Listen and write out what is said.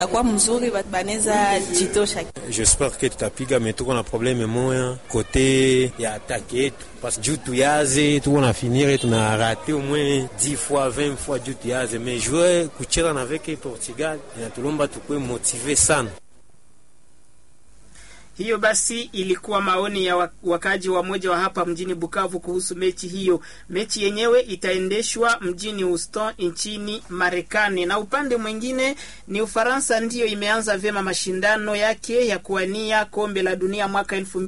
kwa mzuri banaweza jitosha. J'espère que tutapiga me tuko na probleme moya kote ya atake yetu parce juu tuyaze tuko na finire tuna rate au moins 10 fois 20 fois juu tuyaze mais jouer kucheza na veke Portugal inatulomba tukue motive sana. Hiyo basi ilikuwa maoni ya wakaji wa moja wa hapa mjini Bukavu kuhusu mechi hiyo. Mechi yenyewe itaendeshwa mjini Houston nchini Marekani, na upande mwingine ni Ufaransa ndiyo imeanza vyema mashindano yake ya kuwania kombe la dunia mwaka elfu